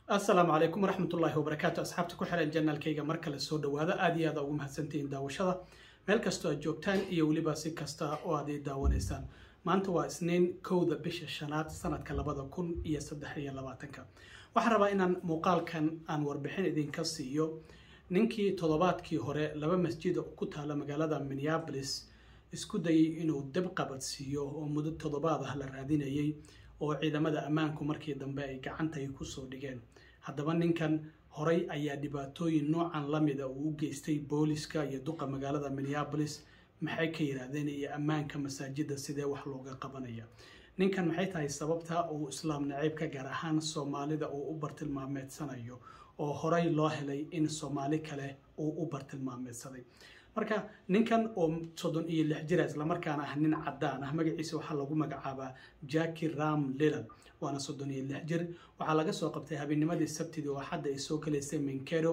asalaamu calaykum waraxmatullaahi wabarakaatu asxaabta ku xiran janaalkayga mar kale soo dhawaada aad iyo aada ugu mahadsantihiin daawashada meel kastoo aad joogtaan iyo weliba si kasta oo aad ii daawanaysaan maanta waa isniin kowda bisha shanaad sanadka labada kun iyo saddex iyo labaatanka waxaan rabaa inaan muuqaalkan aan warbixin idinka siiyo ninkii toddobaadkii hore laba masjid ku taala magaalada minneabolis isku dayay inuu dab qabadsiiyo oo muddo toddobaad ah la raadinayay oo ciidamada ammaanku markii dambe ay gacanta ay kusoo dhigeen haddaba ninkan horay ayaa dhibaatooyin noocan la mida uu u geystay booliska iyo duqa magaalada minneabolis maxay ka yidhaahdeen iyo ammaanka masaajidda sidee wax looga qabanaya ninkan maxay tahay sababta uu islaam naciibka gaar ahaan soomaalida uu u bartilmaameedsanayo oo horay loo helay in soomaali kale uu u bartilmaameedsaday marka ninkan oo soddon iyo lix jira islamarkaana ah nin cadaan ah magaciisa waxaa lagu magacaabaa jacki ram lilan waana soddon iyo lix jir waxaa laga soo qabtay habeenimadii sabtidii oo xadda ay soo kalaysay minkedo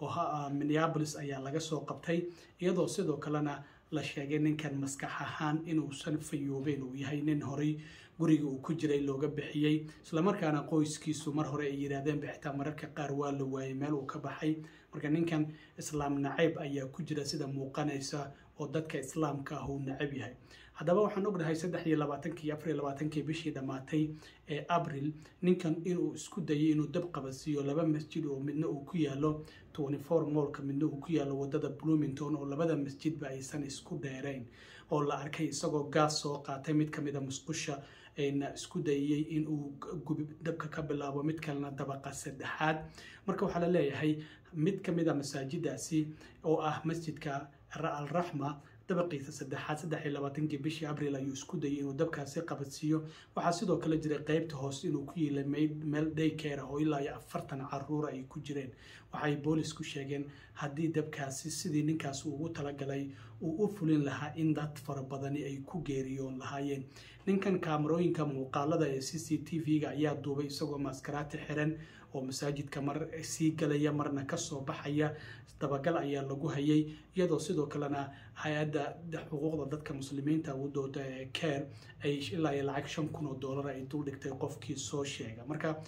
oo minneabolis ayaa laga soo qabtay iyadoo sidoo kalena la sheegay ninkan maskax ahaan inuusan fayoobeyn uu yahay nin horay guriga uu ku jiray looga bixiyey islamarkaana qoyskiisu mar hore ay yidhaahdeen bixitaa mararka qaar waa la waayey meel uu ka baxay marka ninkan islaam nacayb ayaa ku jira sida muuqanaysa oo dadka islaamka ah uu nacab yahay haddaba waxaan ognahay saddex iyo labaatankii iyo afar iyo labaatankii bishii dhammaatay ee abril ninkan inuu isku dayay inuu dab qabadsiiyo laba masjid oo midna uu ku yaalo twenty four moolka midna uu ku yaalo wadada bloomington oo labada masjidba aysan isku dheerayn oo la arkay isagoo gaas soo qaatay mid ka mida musqusha na isku dayayey inuu gubi dabka ka bilaabo mid kalena dabaqa saddexaad marka waxaa la leeyahay mid ka mid a masaajidaasi oo ah masjidka alraxma dabaqiisa saddexaad saddex iyo labaatankii bishii abril ayuu isku dayay inuu dabkaasi qabadsiiyo waxaa sidoo kale jiray qeybta hoose inuu ku yiilay meel daykeer ah oo ilaa iyo afartan caruura ay ku jireen waxay boolisku sheegeen haddii dabkaasi sidii ninkaas ugu talagalay uu u fulin lahaa in dad fara badani ay ku geeriyoon lahaayeen ninkan kaamarooyinka muuqaalada ee c c t v-ga ayaa duubay isagoo maaskaraati xiran oo masaajidka mar sii galaya marna kasoo baxaya dabagal ayaa lagu hayay iyadoo sidoo kalena hay-adda xuquuqda dadka muslimiinta u dooda ee care ay ilaa iyo lacag shan kun oo dollar ay dul dhigtay qofkii soo sheega marka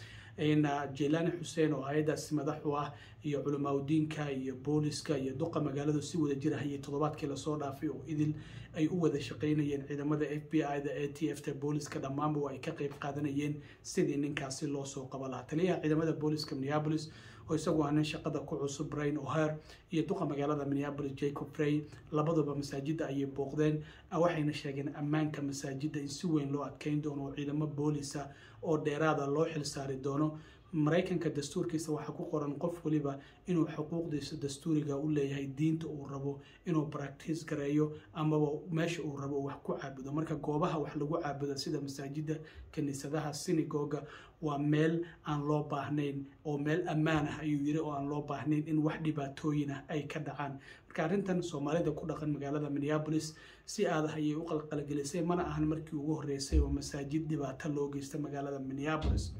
jelani xuseen oo hay-adaasi madax u ah iyo culimaadudiinka iyo booliska iyo duqa magaaladu si wada jir hayay toddobaadkii lasoo dhaafay oo idil ay u wada shaqaynayeen ciidamada f b i da a t f ta booliska dhammaanba ay ka qeyb qaadanayeen sidii ninkaasi loo soo qaba lahaa taliyaha ciidamada booliska minneabolis oo isagu ah nin shaqada ku cusub brain oher iyo duqa magaalada minneabolis jacob frey labaduba masaajidda ayay booqdeen waxayna sheegeen ammaanka masaajidda in si weyn loo adkeyn doono oo ciidamo boolisa oo dheeraada loo xilsaari doono maraykanka dastuurkiisa waxaa ku qoran qof waliba inuu xuquuqdiisa dastuuriga u leeyahay diinta uu rabo inuu baractiis gareeyo amaba meesha uu rabo wax ku caabudo marka goobaha wax lagu caabudo sida masaajidda kiniisadaha sinagoga waa meel aan loo baahnayn oo meel ammaan ah ayuu yiri oo aan loo baahnayn in wax dhibaatooyin ah ay ka dhacaan marka arrintan soomaalida ku dhaqan magaalada minneabolis si aadah ayay u qalqalgelisay mana ahan markii ugu horreysay oo masaajid dhibaato loo geysta magaalada minneabolis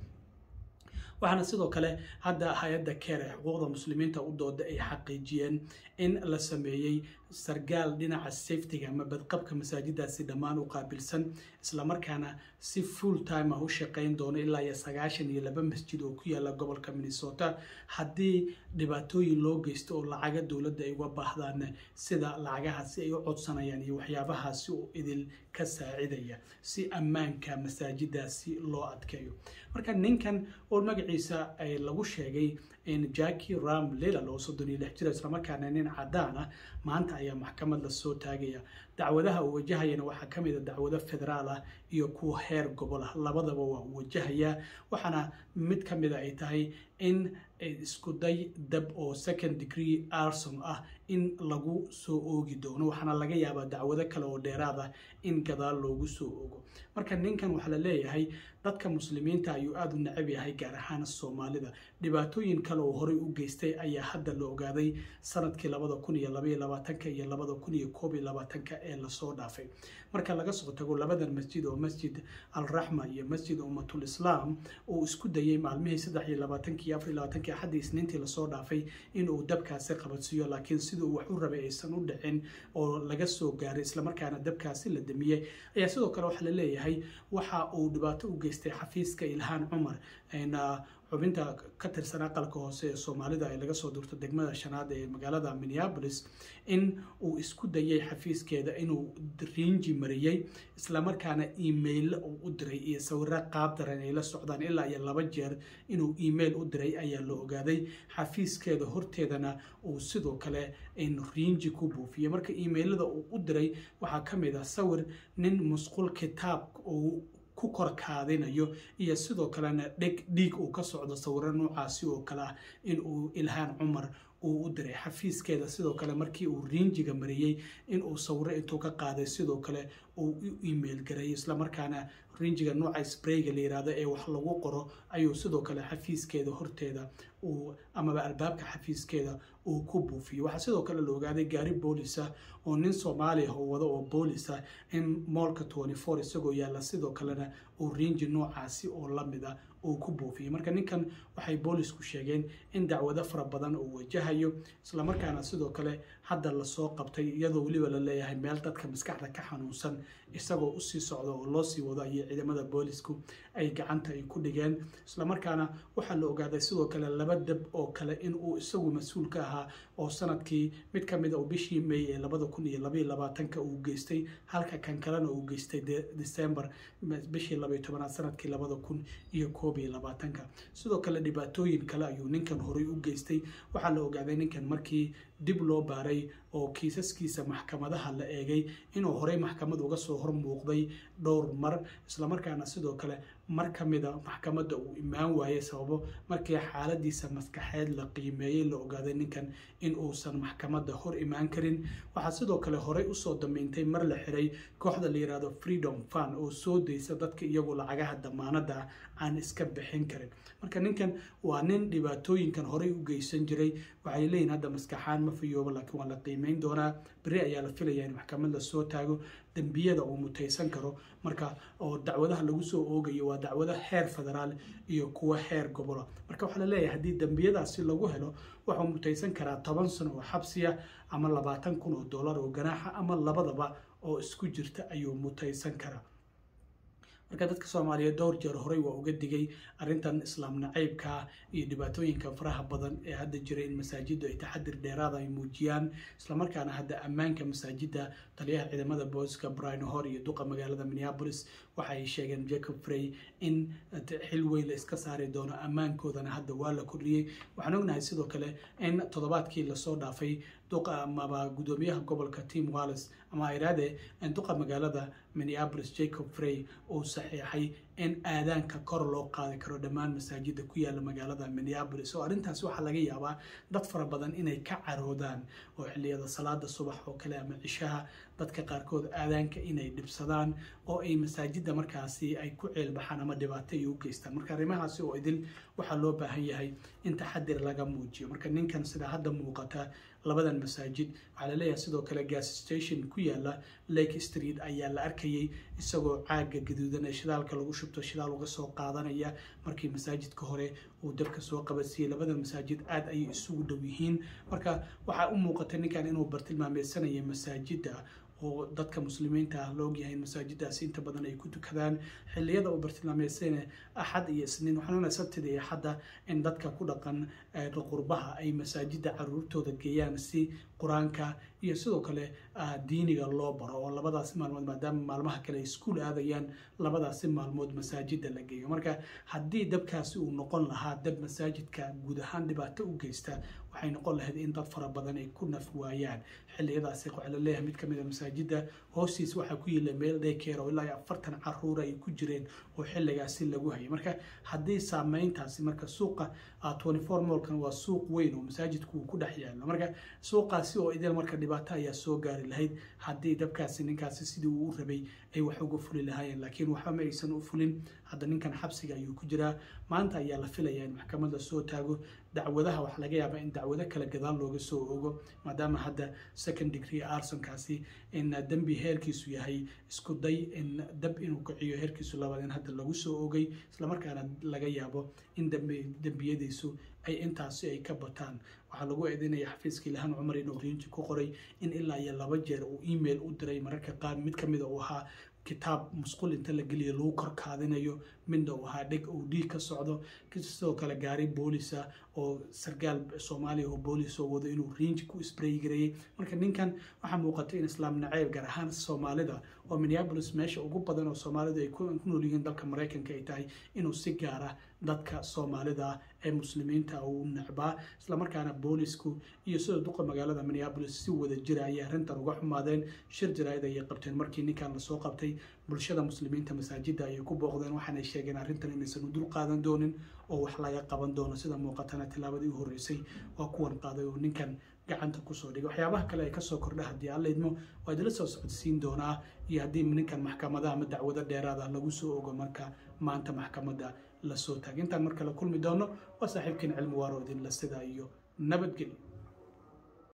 waxaana sidoo kale hadda hay-adda keer ee xuquuqda muslimiinta u dooda ay xaqiijiyeen in la sameeyey sargaal dhinaca safetyga ama badqabka masaajiddaasi dhammaan u qaabilsan islamarkaana si full time ah u shaqayn doono ilaa iyo sagaashan iyo laba masjid oo ku yaala gobolka minnesota haddii dhibaatooyin loo geysto oo lacaga dowladda ay uga baahdaan sida lacagahaasi ay u codsanayaan iyo waxyaabahaasi oo idil ka saacidaya si ammaanka masaajiddaasi loo adkeeyo marka ninkan oo magaciisa lagu sheegay jacki ram lilal oo soddon iyo lix jira islamarkaana nin cadaan ah maanta ayaa maxkamad lasoo taagaya dacwadaha uu wajahayana waxaa ka mid a dacwado federaal ah iyo kuwa heer gobol ah labadaba waa uu wajahayaa waxaana mid ka mida ay tahay in isku day dab oo second degree arson ah in lagu soo oogi doono waxaana laga yaabaa dacwado kale oo dheeraad ah in gadaal loogu soo ogo marka ninkan waxaa la leeyahay dadka muslimiinta ayuu aada u necab yahay gaar ahaan soomaalida dhibaatooyin kale oo horey u geystay ayaa hadda la ogaaday sanadkii labada kun iyo labaiyo labaatanka iyo labada kun iyo koob iyo labaatanka ee lasoo dhaafay marka laga soo tago labadan masjid oo masjid alraxma iyo masjid ummatul islaam uu isku dayay maalmihii saddex iyo labaatankii afar iyo labaatankii axaddii isniintii lasoo dhaafay inuu dabkaasi qabadsiiyo laakiin siduu wax u rabay aysan u dhicin oo laga soo gaaray islamarkaana dabkaasi la damiyey ayaa sidoo kale waxaa la leeyahay waxa uu dhibaato u geystay xafiiska ilhaan cumar xubinta ka tirsan aqalka hoose ee soomaalida ay laga soo durto degmada shanaad ee magaalada minneapolis in uu isku dayay xafiiskeeda inuu riinji mariyey islamarkaana email uu u diray iyo sawiro qaab daran ay la socdaan ilaa iyo laba jeer inuu email u diray ayaa la ogaaday xafiiskeeda horteedana uu sidoo kale riinji ku buufiyey marka emailada uu u diray waxaa ka mid ah sawir nin musqul kitaab uu ku korkaadinayo iyo sidoo kalena dheg dhiig uu ka socdo sawiro noocaasi oo kale ah in uu ilhaan cumar uu u diray xafiiskeeda sidoo kale markii uu riinjiga mariyey in uu sawiro intuu ka qaaday sidoo kale uu u email garay islamarkaana rinjiga nooca sprayga la yirahdo ee wax lagu qoro ayuu sidoo kale xafiiskeeda horteeda uu amaba albaabka xafiiskeeda uu ku buufiyey waxaa sidoo kale la ogaaday gaari boolisa oo nin soomaaliya oo wado oo boolisa in moolka twenty four isagoo yaalla sidoo kalena uu rinji noocaasi oo lamid a uu ku buufiyey marka ninkan waxay boolisku sheegeen in dacwado fara badan uu wajahayo islamarkaana sidoo kale hadda lasoo qabtay iyadoo weliba la leeyahay meel dadka maskaxda ka xanuunsan isagoo usii socdo oo loo sii wado ayay ciidamada boolisku ay gacanta ay ku dhigeen islamarkaana waxaa la ogaaday sidoo kale laba dab oo kale in uu isagu mas-uul ka ahaa oo sanadkii mid ka mid a bishii may ee labada kun iyo labaiyo labaatanka uu geystay halka kan kalena uu geystay december bishii labaiyo tobanaad sanadkii labada kun iyo koob iyo labaatanka sidoo kale dhibaatooyin kale ayuu ninkan horay u geystay waxaa la ogaaday ninkan markii dib loo baaray oo kiisaskiisa maxkamadaha la eegay inuu horey maxkamad uga soo hor muuqday dhowr mar islamarkaana sidoo kale mar ka mida maxkamadda uu imaan waayey sababo markii xaaladiisa maskaxeed la qiimeeyey la ogaaday ninkan in uusan maxkamadda hor imaan karin waxaa sidoo kale horey usoo dameyntay mar la xiray kooxda la yirahdo freedom fund oo soo daysa dadka iyagu lacagaha damaanada aan iska bixin karin marka ninkan waa nin dhibaatooyinkan horey u geysan jiray waxay leeyihin hadda maskaxaan ma fiyoobo laakiin waa la qiimeyn doonaa beri ayaa la filaya in maxkamad la soo taago dembiyada uu mutaysan karo marka oo dacwadaha lagu soo oogayo waa dacwado heer federaal iyo kuwa heer gobola marka waxaa la leeyahay haddii dembiyadaasi lagu helo wuxuu mutaysan karaa toban sano oo xabsiya ama labaatan kun oo dollar oo ganaaxa ama labadaba oo isku jirta ayuu mutaysan karaa marka dadka soomaaliyeed dhowr jeer horey waa uga digay arrintan islaam nacaybka iyo dhibaatooyinka faraha badan ee hadda jira in masaajiddu ay taxadir dheeraada ay muujiyaan islamarkaana hadda ammaanka masaajidda taliyaha ciidamada booliska brian hor iyo duqa magaalada minneapolis waxa ay sheegeen jacob frey in xil weyn la iska saari doono ammaankoodana hadda waa la kordhiyey waxaan ognahay sidoo kale in toddobaadkii lasoo dhaafay duqa amaba gudoomiyaha gobolka tim wallis ama iraade duqa magaalada minneapolis jacob frey uu saxiixay in aadaanka kor loo qaadi karo dhammaan masaajida ku yaala magaalada minneapolis oo arrintaasi waxaa laga yaabaa dad fara badan inay ka caroodaan oo xilliyada salaada subax oo kale ama cishaha dadka qaarkood aadaanka inay dhibsadaan oo ay masaajidda markaasi ay ku ceelbaxaan ama dhibaato ay u geystaan marka arrimahaasi oo idil waxaa loo baahan yahay in taxadir laga muujiyo marka ninkan sida hadda muuqata labadan masaajid waxaa laleeyahay sidoo kale gas station ku yaala lake street ayaa la arkayay isagoo caaga gaduudan ee shidaalka lagu shubto shidaal uga soo qaadanaya markii masaajidka hore uu dabka soo qabadsiiyey labadan masaajid aad ayay isugu dhow yihiin marka waxaa u muuqatay ninkan inuu bartilmaameysanaya masaajidda oo dadka muslimiinta ah la ogyahay in masaajidaasi inta badan ay ku tukadaan xilliyada uu bartilmaameysana axad iyo isniin waxaanuna sabtida iyo axadda in dadka ku dhaqan qurbaha ay masaajidda caruurtooda geeyaan si qur-aanka iyo sidoo kale diiniga loo baro oo labadaasi maalmood maadaama maalmaha kale ay iskuul aadayaan labadaasi maalmood masaajidda la geeyo marka haddii dabkaasi uu noqon lahaa dab masaajidka guud ahaan dhibaato u geysta waxay noqon lahayd in dad fara badan ay ku naf waayaan xilliyadaasi waxaa la leeyahay mid ka mid a masaajidda hoostiis waxaa ku yila meel daykeer oo ilaa iyo afartan caruura ay ku jireen oo xilligaasi lagu hayay marka haddii saameyntaasi marka suuqa twenty four moolkan waa suuq weyn oo masaajidku uu ku dhex yaalo marka suuqaasi oo idil marka dhibaato ayaa soo gaari lahayd haddii dabkaasi ninkaasi sidii uu u rabay ay wax uga fuli lahaayeen laakiin waxba ma aysan u fulin hadda ninkan xabsiga ayuu ku jiraa maanta ayaa la filayaa in maxkamad la soo taago dacwadaha waxaa laga yaabaa in dacwado kale gadaal looga soo ogo maadaama hadda second degree arsonkaasi in dembi heerkiisu yahay isku day in dab inuu kiciyo heerkiisu labaad in hadda lagu soo ogay islamarkaana laga yaabo in dembiyadiisu ay intaasi ay ka bataan waxaa lagu eedeynaya xafiiska ilhaan cumar inuu riinji ku qoray in ilaa iyo laba jeer uu email u diray mararka qaar mid ka mida uu ahaa kitaab musqul inta la geliya lagu korkaadinayo midna uu ahaa dheg uu dhiig ka socdo sidoo kale gaari boolisa oo sargaal soomaaliya oo boolis oo wado inuu riinji ku spray gareeyey marka ninkan waxaa muuqata in islaam naceyb gaar ahaan soomaalida oo minneapolis meesha ugu badan oo soomaalidu ay ku nool yihiin dalka maraykanka ay tahay inuu si gaar ah dadka soomaalida ee muslimiinta uu necbaa islamarkaana boolisku iyo sida duqa magaalada minneapolis si wada jira ayay arrintan uga xumaadeen shir jaraa'id ayay qabteen markii ninkan lasoo qabtay bulshada muslimiinta masaajidda ayay ku booqdeen waxaanay sheegeen arrintan inaysan u dul qaadan doonin oo wax laga qaban doono sida muuqatana tilaabadii u horreysay waa kuwan qaaday oo ninkan gacanta kusoo dhigay waxyaabaha kale ay kasoo kordha haddii alla idmo waa idila soo socodsiin doonaa iyo haddii ninkan maxkamadaha ama dacwado dheeraada lagu soo ogo marka maanta maxkamadda lasoo taagay intaan marka la kulmi doono waa saaxiibkiin cilmi waaro idinla sidaa iyo nabadgelyo